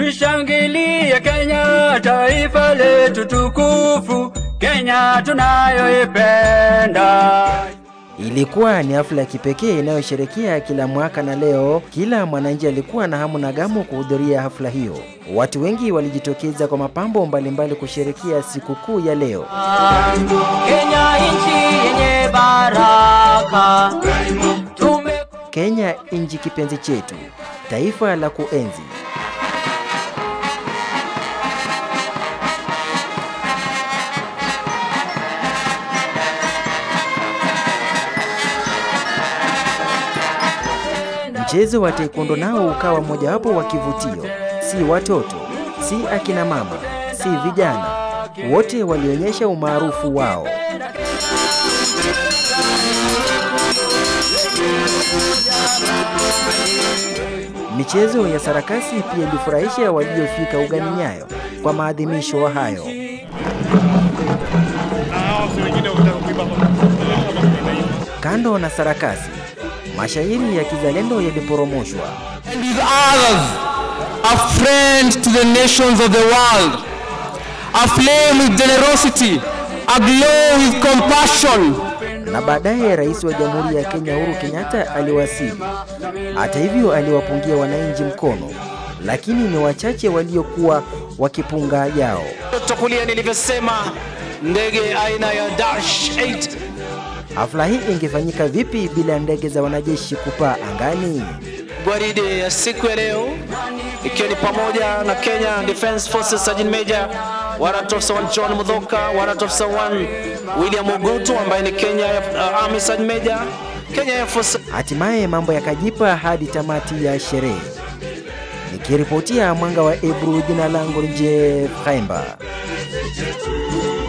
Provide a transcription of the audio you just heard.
Tushangilie Kenya, taifa letu tukufu, Kenya tunayoipenda. Ilikuwa ni hafla ya kipekee inayosherekea kila mwaka, na leo kila mwananchi alikuwa na hamu na gamu kuhudhuria hafla hiyo. Watu wengi walijitokeza kwa mapambo mbalimbali kusherekea sikukuu ya leo. Kenya nchi yenye baraka. Tume Kenya nchi kipenzi chetu, taifa la kuenzi. Mchezo wa taekwondo nao ukawa mojawapo wa kivutio. Si watoto, si akina mama, si vijana, wote walionyesha umaarufu wao. Michezo ya sarakasi pia ilifurahisha waliofika ugani Nyayo kwa maadhimisho hayo. Kando na sarakasi, mashairi ya kizalendo yaliporomoshwa. and with others, a friend to the nations of the world, aflame with generosity, aglow with compassion. na baadaye rais wa Jamhuri ya Kenya Uhuru Kenyatta aliwasili. Hata hivyo, aliwapungia wananchi mkono, lakini ni wachache waliokuwa wakipunga yao. Kulia nilivyosema, ndege aina ya Dash 8 Hafla hii ingefanyika vipi bila ndege za wanajeshi kupaa angani? gwaride ya siku ya leo ikiwa ni pamoja na Kenya Defence Forces Sergeant Major Warrant Officer 1 John Mudhoka, Warrant Officer 1 William Ogutu ambaye ni Kenya uh, Army Sergeant Major, Kenya Air Force Hatimaye mambo yakajipa hadi tamati ya sherehe. Nikiripotia Mwanga wa Ebru, jina langu ni Jeff Kaimba.